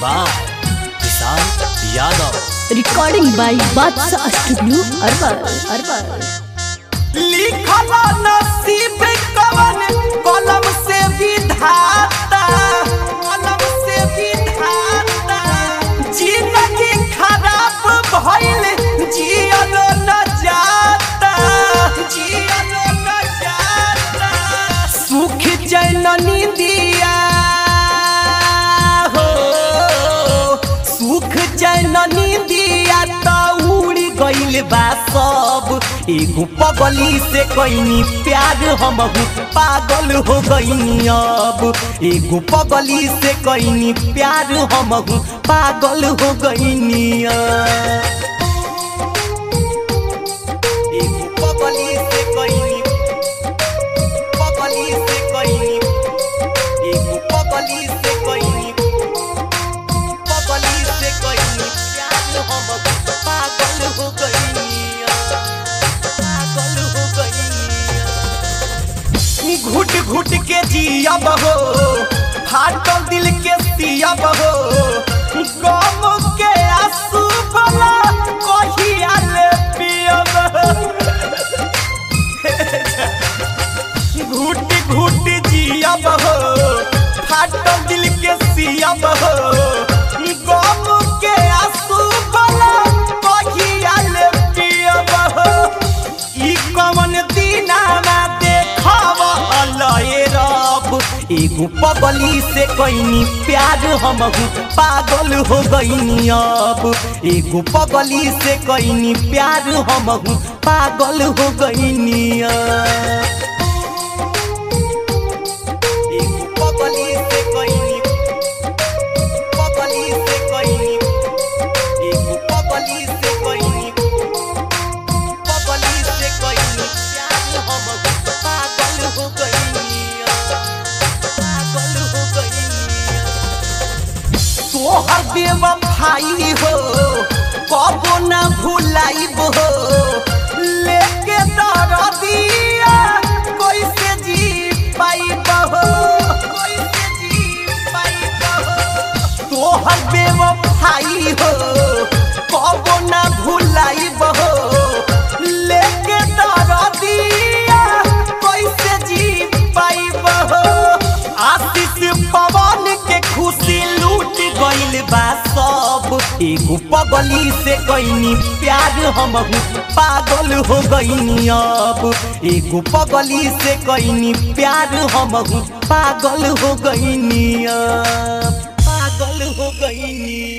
by Vishal Yadav recording by Badshah studio अरबल अरबल लिखल नसीब कवन कलम से विधाता कलम से विधाता जिंदगी खराब भइल जियल न जाता जियल न जाता सुख चैन निंदिया हो सुख चैन निंदिया त उड़ी गइल बा सब एगो पगली से कइनी प्यार हमहू पागल हो गइनी अब एगो पगली से कइनी प्यार हमहू पागल हो गइनी अब एगो पगली से कइनी पगली से कइनी एगो पगली से कइनी पगली से कइनी प्यार हमहू पागल हो गइनी पागल हो गइनी घुट घुट के जियब हो फाटल दिल के सियब हो गम के आंसू भला कहिया ले पियब घुट घुट जियब हो फाटल दिल के सियब हो गम के आंसू भला कहिया ले पियब हो ई कवन दीनामा देखब अलय रब एगो पगली से कइनी प्यार हमहू पागल हो गइनी अब एगो पगली से कइनी प्यार हमहू पागल हो गइनी अब एगो पगली से कइनी पगली से कइनी एगो पगली से कइनी पगली से कइनी प्यार हमहू पागल हो गइनी पागल हो गइनी तोहर बेवफाई हो कबो ना भुलाइब हो लेके दरदिया कैसे जी पाइब हो कैसे जी पाइब हो तोहर बेवफाई हो कबो ना भुलाइब हो लेके दरदिया कैसे जी पाइब हो आशीष पवन के खुशी लूट गइल बा सब एगो पगली से कइनी प्यार हमहू पागल हो गइनी अब एगो पगली से कइनी प्यार हमहू पागल हो गइनी अब पागल हो गइनी